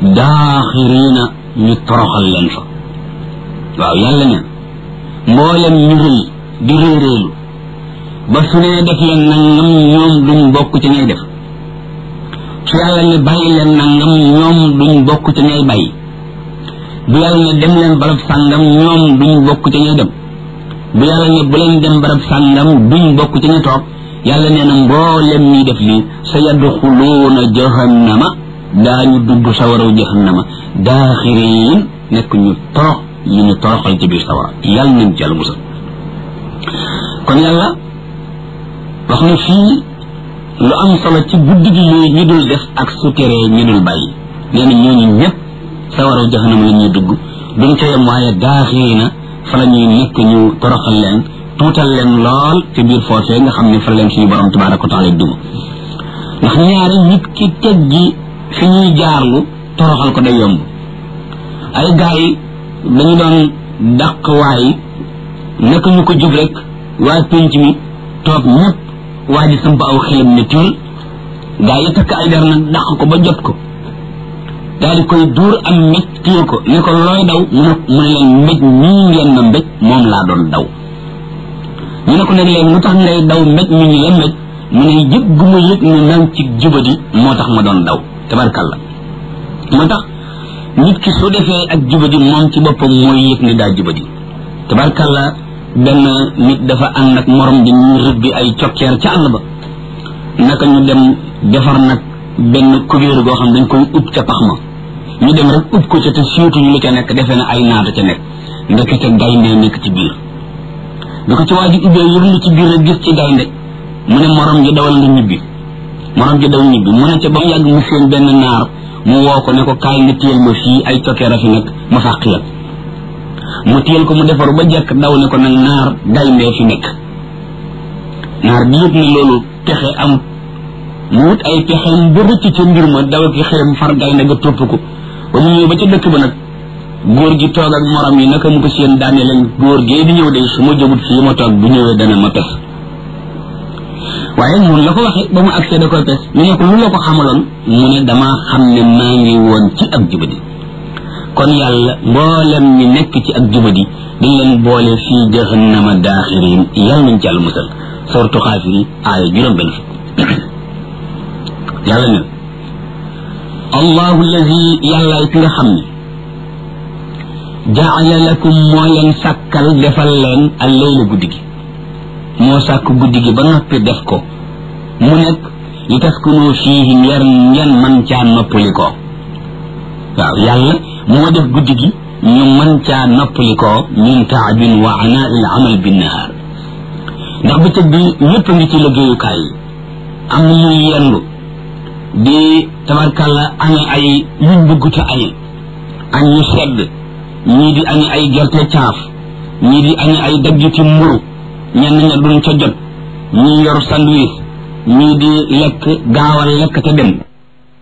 daaxiriina ñu toroxal leen fa waaw yàlla ne mboolem ñu rëy di réeréelu ba su nee def leen nangam ñoom duñ bokk ci ñay def su yàlla ne bàyyi leen nangam ñoom duñ bokk ci ñay bàyyi bu yàlla ne dem leen barab sàngam ñoom duñ bokk ci ñay dem bu yàlla ne bu leen dem barab sàngam duñ bokk ci ñay toog yàlla nee na mboolem ñuy def lii sa yadxuluuna jahannama daañu dugg sawaraw jahannama daaxiriin nekk ñu torox ñu ñu toroxal ci biir sawara yàlla nañ ci yàlla musal kon yàlla wax na fii lu am solo ci guddi gi yooyu ñu dul def ak su teree ñu dul bàyyi nee na ñooñu ñëpp sawaraw jahannama la ñuy dugg duñ ca yem waaye daaxiriina fa la ñuy nekk ñu toroxal leen tuutal leen lool ci biir foofee nga xam ne fa leen suñu borom tabaraka wa taala duma ndax ñaari nit ki teggi fi ñuy jaarlu toroxal ko day yomb ay gars yi dañu doon dàq waay naka ñu ko jub rek waa pénc mi toog ñëpp waa ji samp aw xelam ne tiil gars yi takk ay der nag dàq ko ba jot ko daal di koy duur am mbéj téye ko ne ko looy daw mu ne mu ne leen mbéj ñii ngeen ma mbéj moom laa doon daw ñu ne ko nag léegi lu tax ngay daw mbéj mi ñu leen mbéj mu ne yëg gu ma yëg ne nang ci jubadi moo tax ma doon daw tabarkalla moo tax nit ki su defee ak jubadi moom ci boppam mooy yëg ne daa jubadi tabarkalla benn nit dafa ànd ak morom di ñu rëbbi ay cokkeer ca àll ba naka ñu dem defar nag benn kubéer goo xam dañ koy ub ca pax ma ñu dem rek ub ko ca te siiwtuñu lu ca nekk defee na ay naata ca nekk ndekete gaynde nekk ci biir bi ko ci waa ji ubbee yërlu ci biir rek gis ci gaynde mu ne morom ji dawal nga ñibbi morom ji daw ñibbi mu ne ca ba mu yàgg mu seen benn naar mu woo ko ne ko kaay nga téyel ma fii ay cokkeer a fi nekk ma fàq la mu téyel ko mu defaru ba jekk daw ne ko nag naar gayndee fi nekk naar bi yëg ne loolu pexe amut mu wut ay pexeem ba rëcc ca mbir ma daw ki xelam far gaynde ga topp ko ba mu ñëw ba ca dëkk ba nag góor gi toog ak morom yi naka mu ko seen daane leen góor gee di ñëw de su ma jógut fii ma toog bu ñëwee dana ma pes waaye mun la ko waxee ba mu agsee da koy pes ñu ne ko lu la ko xamaloon mu ne dama xam ne maa ngi woon ci ak jubadi kon yàlla mboolem ñi nekk ci ak jubadi dañ leen boole fii jahannama daaxirin yàlla nañ ci yàlla musal sortu xaafiri aaya juróom benn fukk yàlla ne allahu allazi yàlla ki nga xam ne jaala lakum moo leen sàkkal defal leen al leyla guddi gi moo sàkk guddi gi ba noppi def ko mu nekk li taskunu fiihi ngeen ngeen man caa noppali ko waaw yàlla moo def guddi gi ñu man caa noppali ko min taabin wa anaa il amal bin nahaar ndax bëccëg bi ñëpp ngi ci liggéeyukaay yi am na ñuy yendu di tabarkalla añe ay yuñ bëgg te añe añ ñu sedd ñii di añe ay gerte caaf ñii di añe ay daggiti mburu ñenn ña duñ ca jot ñii yor sandwich ñii di lekk gaawal lekk te dem